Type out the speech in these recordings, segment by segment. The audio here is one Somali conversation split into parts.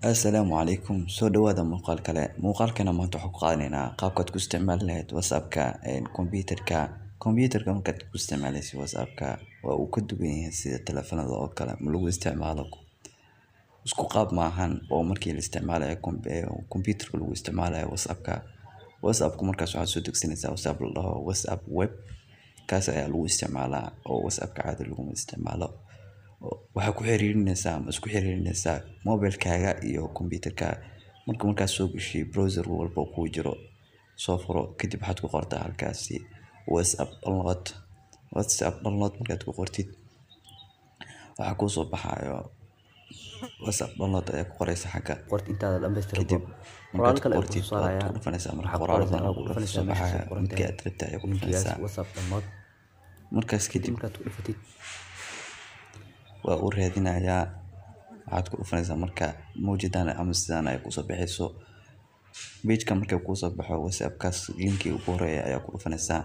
Assalaamu calaykum soo dhawaada muuqaal kale muuqaalkana maanta waxaan ku qaadanaynaa qaabkaad ku isticmaali lahayd whatsappka computerka computerka markaad ku isticmaalaysid whatsappka waa uu ka duwan yahay sida taleefanada oo kale ma lagu isticmaalo isku qaab maahan oo markii la isticmaalayo computerka lagu isticmaalayo whatsappka whatsappka markaas waxaad soo degsanaysaa whatsapp la dhaho whatsapp web kaas ayaa lagu isticmaalaa oo whatsappka caadi laguma isticmaalo waxaa ku xiriirinaysaa ama isku xiriirinaysaa mobilkaaga iyo computerka marka markaad soo gashay browser walba kuu jiro soo furo kadib waxaad ku qortaa halkaasi whatsapp download whatsapp download markaad ku qortid waxaa kuu soo baxayo whatsapp download ayaa ku qoraysa xagga qorta intaada dhammaystir kadib qoraal markaad kale ayuu qortid kusoo saarayaa waad ku dhufanaysaa marka waxaad qoraaladan qoraysaa ku ku soo dhufanaysaa meesha baxaya soo qoran markii tahay aad rabtay ayaa ku linkigaas dhufanaysaa whatsapp download markaas kadib kadib markaad ku dhufatid waa uu raadinayaa waxaad ku dhufanaysaa marka mawjadan ama sidaan ay kusoo baxayso pageka markay kuusoo baxo whatsappkaas linkii ugu horeeya ayaa ku dhufanaysaa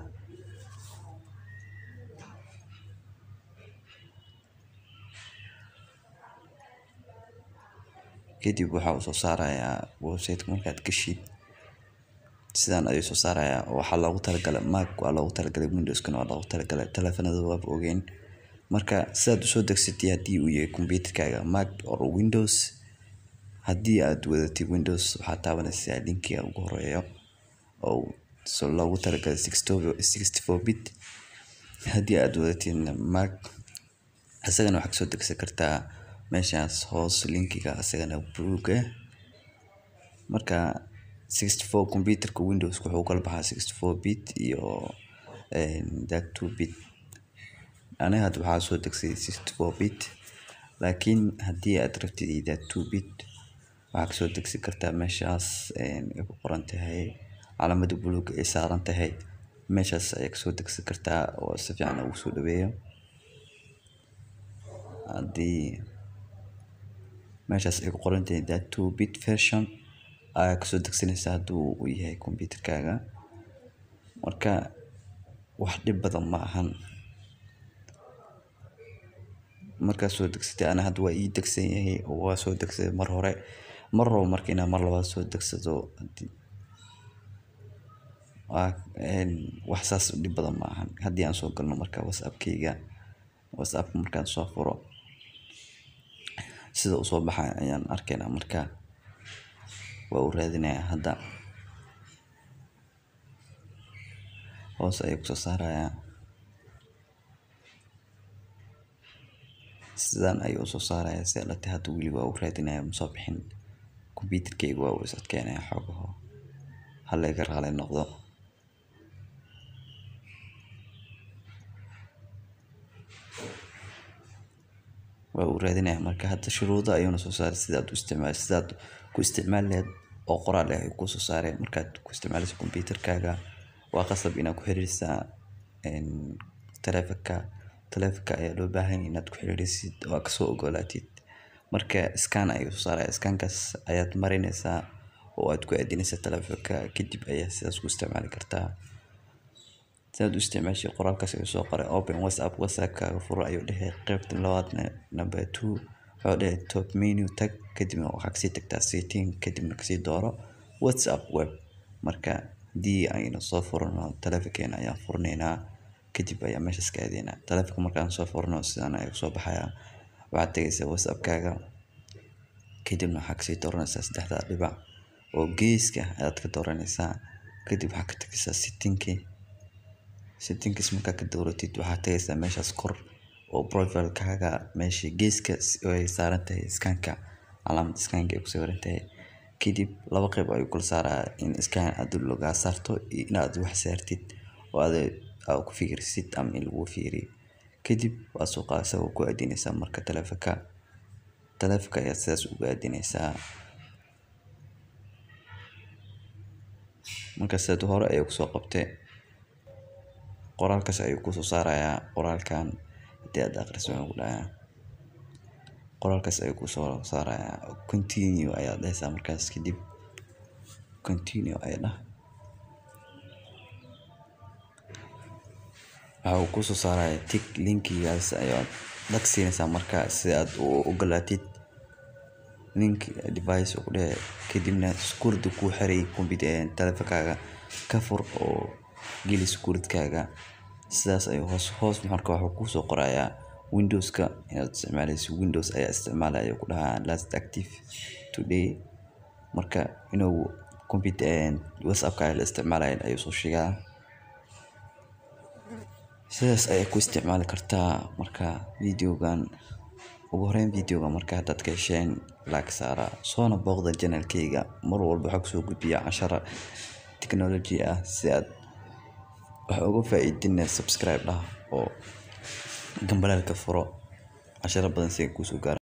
kadib waxa uu soo saarayaa websiteka markaad gashid sidaan ayuu soo saarayaa oo waxaa loogu talagalay mac waa loogu talagalay windowskana waa loogu talagalay taleefanada waaba ogeyn marka sidaad usoo degsatay haddii uu yahay computerkaaga mac or windows haddii aad wadatid windows waxaad taabanaysaa linkiga ugu horeeyo oo so loogu talagalay sixty four bit haddii aad wadatidna mac isagana waxaad kasoo degsan kartaa meeshaas hoos linkiga isagana buluug ah marka sixty four computerka windows wuxuu kala baxaa sixty four bit iyo that two bit aniga hadda waxaa soo degsay sixty four bit laakiin haddii aad rabtid that two bit waxaa kasoo degsi kartaa meeshaas ay ku qoran tahay calaamada buluug ay saaran tahay meeshaas ayaa kasoo degsi kartaa oo si fiican ugu soo dhaweeyo haddii meeshaas ay ku qoran tahay that two bit version ayaa kasoo degsanaysaa hadduu uu yahay computerkaaga marka wax dhib badan ma ahan markaad soo degsatay ana hadda waa ii degsan yahay oo waa soo degsaday mar hore mar rabo marka inaad mar labaad soo degsado hadii waa wax saas u dhib badan ma ahan haddii aan soo galno marka whatsappkayga whatsappka markaan soo furo sida usoo baxay ayaan arkaynaa marka waa uu raadinayaa hadda hoos ayuu kusoo saarayaa sidaan ayuu usoo saaraya si alate hadda weli waa uu raadinaya masoo bixin computerkayga waa uu is adkeynaya xoogaho halayga raali noqdo waa uu raadinaya marka hadda shuruudo ayuuna soo saaray sidaad u isticmaal sidaad ku isticmaali lahayd oo qoraal ah ayuu kusoo saaray markaad ku isticmaalayso computerkaaga waa qasab inaad ku xiriirisaa taleefanka taleefanka ayaa loo baahan yahay inaad ku xiriirisid oo aad kasoo ogolaatid marka scan ayuu soo saaraya scankaas ayaad marinaysaa oo aad ku aadinaysaa taleefanka kadib ayaa sidaas ku isticmaali kartaa sidaad u isticmaashay qoraalkaas ayuu soo qoray open whatsapp whatsappkaaga furo ayuu dhahay qaybta labaadna number two wuxuu dhahay top menu tag kadibna waxaa kasii tagtaa setting kadibna kasii dooro whatsapp web marka haddii aynu soo furno taleefankeena ayaan furnaynaa kadib ayaa meeshaas ka aadaynaa taleefanka markaan soo furno sidaan ayuu soo baxayaa waxaad tagaysaa whatsappkaaga kadibna waxaa kasii dooranaysaa saddexda dhibac oo geeska ayaad ka dooranaysaa kadib waxaa ka tagaysaa settingkii settingkiis markaa ka dooratid waxaad tagaysaa meeshaas kor oo profilekaaga meesha geeska ay saaran tahay scanka calaamada scanka ay ku sawiran tahay kadib laba qayb ayuu kula saarayaa in scan aad lagaa saarto iyo inaad wax saartid oo aad aad ku fikirsid ama in lagu fiiriyo kadib waa soo qaadaysaa waa ku aadinaysaa marka taleefanka taleefanka ayaad sidaas ugu aadinaysaa marka sidaad hore ayuu kusoo qabtay qoraalkaas ayuu kusoo saarayaa qoraalkan haddii aad akhriso wuxuu ku dhahayaa qoraalkaas ayuu kusoo saarayaa continue ayaad dhahaysaa markaas kadib continue ayaa dhah waxa uu kusoo saaraya tig linkigaas ayaad dhag siinaysaa marka si aad u ogolaatid link device uu kudehe kadibna security kuu xiray telefonkaaga ka fur oo gali security kaaga sidaas ayuu hoos marka wuxuu kuusoo qorayaa windows ka inaad isticmaaleyso windows ayaa isticmaalaya ayuu kudahaa last active today marka inuu whatsappkaaga la isticmaalayo ayuu soo sheegaa sidaas ayaa ku isticmaali kartaa marka videogan ugu horeyn videogan marka hadaad ka hesheen like saara soona booqda channel kayga mar walbo waxaan kusoo gudbiyaa casharo technology ah si aad wax uga faa'iidina subscribe dhaha oo gambaleelka furo casharo badan si ay kuusoo gaaran